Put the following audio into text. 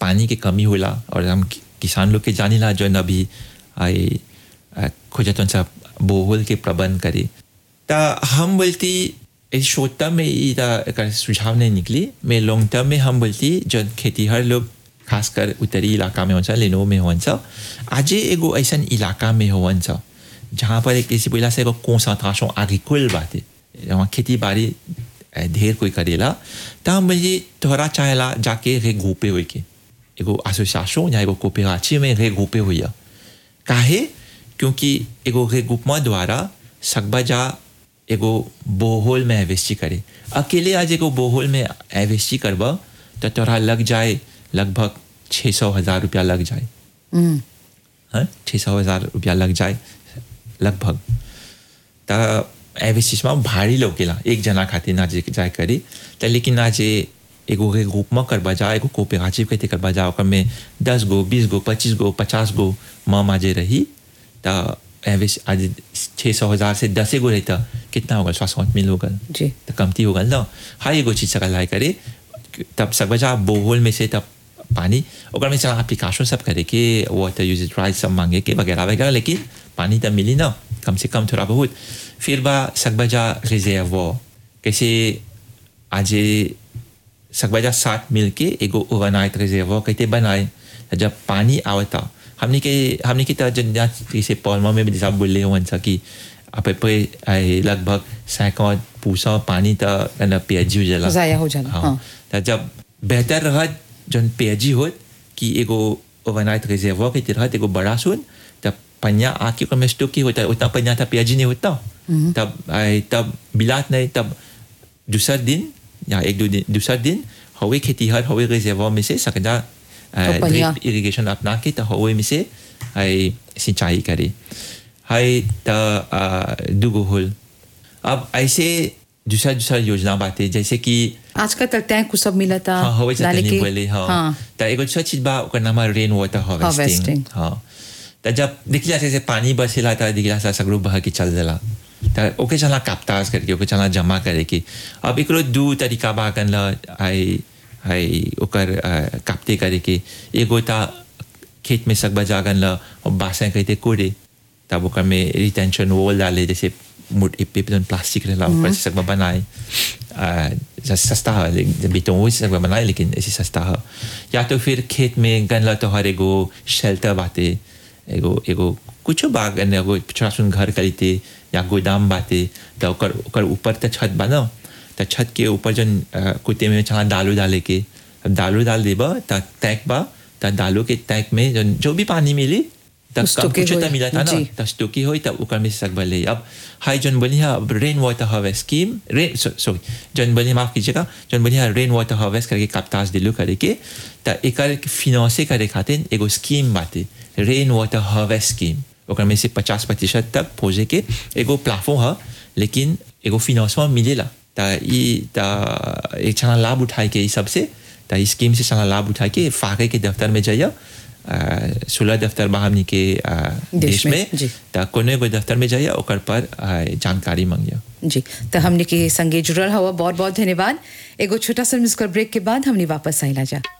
पानी के कमी होला और हम कि- किसान लोग के जानिला जो अभी आई खोजतन सा बोहल के प्रबंध करे ता हम बोलती इस शॉर्ट टर्म में ई ता एकर सुझाव नहीं निकली मैं लॉन्ग टर्म में हम बोलती जो खेतीहर लोग खासकर उत्तरी इलाका में होन्छ लेनो में होन्छ आज एगो ऐसन इलाका में होन्छ जहाँ पर एक किसी बोला से एगो कॉन्सेंट्रेशन एग्रीकुल बाटे वहाँ खेती बाड़ी अ, ढेर कोई करेला त हम बोली तोहरा चाहेला जाके रे ग्रुपे होई के एगो एसोसिएशन या एगो कोऑपरेटिव में रे ग्रुपे होई काहे क्योंकि एगो रे ग्रुपमा द्वारा सकबा जा एगो बोहोल में इन्वेस्ट करे अकेले आज एगो बोहोल में इन्वेस्ट करब तो तोरा लग जाए लगभग छः सौ हज़ार रुपया लग जाए हम्म, हाँ छः सौ हज़ार रुपया लग जाए लगभग त एवेसिस में भारी लोकेला एक जना खातिर ना जे जाए करी त लेकिन ना जे एगो के ग्रुप में करबा जा एगो कोऑपरेटिव कहते करबा जा ओकर में दस गो बीस गो पच्चीस गो पचास गो म माजे रही त एवेस आज छः सौ हज़ार से दस गो रही त कितना होगा स्वास्थ्य मिल होगा जी तो कमती होगा ना हर एगो चीज सका लाए करे तब सब बजा बोहोल में से तब पानी ओकर में चला एप्लीकेशन सब करे के वाटर यूजेज राइट सब मांगे के वगैरह वगैरह लेकिन पानी तब मिली ना कम से कम थोड़ा बहुत फिर बा सकबजा रिजर्व कैसे आज सकबजा साथ मिल के एगो ओवरनाइट रिजर्व कहते बनाए जब पानी आवता हमने के हमने की तरह जन जैसे पौलमा में भी जैसा बोले हुआ कि आप पे लगभग सैकड़ पूसा पानी तो पेजी हो जाला ज़ाया हो जाला, हाँ, हाँ। त जब बेहतर रहत जन पेजी होत कि एगो ओवरनाइट रिजर्व के तरह एगो बड़ा सुन तब पन्या आके ओकर में स्टोक की होता उतना पन्या था पेजी नहीं होता तब आए, तब बिलात नहीं तब दूसरा दिन या एक दो दिन दूसरा दिन हवे खेतीहर हवे रिजर्व में से सकदा तो पन्या। इरिगेशन अपना के तो हवे में से आई सिंचाई करे हाय त दुगो होल अब ऐसे दूसरा दूसरा योजना बातें जैसे कि आजकल तक टैंक को सब मिला था हाँ हवे से डाले तनी के- बोले हाँ हाँ त एगो दूसरा चीज बा ओकर नाम रेन वाटर हार्वेस्टिंग Harvesting। हाँ त जब दिखला जैसे पानी बरसेला त दिखला सा सगरो बह के चल जाला त ओके चला काप्ताज करके ओके चला जमा करे के अब एकरो दू तरीका बा कन ल आई आई ओकर अ, काप्ते करे के एगो ता खेत में सग बजा गन ल बासें कहते कोड़े तब ओकर में रिटेंशन वॉल डाले जैसे मुट इपे पे प्लास्टिक रहला ऊपर से सब बनाए आ, ज- सस्ता है लेकिन बेटों वो सब बनाए लेकिन ऐसे सस्ता है या तो फिर खेत में गन ला तो हर एगो शेल्टर बाते एगो एगो कुछ बाग गन एगो छोटा सुन घर खरीदते या गोदाम बाते तो ओकर ओकर ऊपर तो छत बना तो छत के ऊपर जन अ, कुत्ते में चला दालू डाले के अब दालू डाल देबा त तैक बा त दालू के तैक में जन जो भी पानी मिली तब उसको कम के कुछ होई, तो मिला था ना जी। त स्टोकी होई तब ओकर में सक भले अब हाई जन बनी है अब rain water harvest scheme rain sorry जन बनी माफ कीजिएगा जन बनी है रेन वाटर हार्वेस्ट करके कप्तास दिलू करे के त एकर फिनांसे करे खातिर एगो स्कीम बाटे रेन वाटर हार्वेस्ट स्कीम ओकर में से पचास प्रतिशत तक पहुंचे के एगो प्लाफो है लेकिन एगो फिनांसवा मिलेला त ई त एक छना लाभ उठाए के ई सबसे त ई स्कीम से छना लाभ उठाए के फाके के दफ्तर में जाइए सोलह दफ्तर बा हमनी के अ, देश देश में, में जी। त कोनो एगो दफ्तर में जाइए ओकर पर अ, जानकारी मांगिए जी तो हमने के संगे जुड़ल हवा बहुत बहुत धन्यवाद एगो छोटा सा म्यूजिकल ब्रेक के बाद हमने वापस आइला जा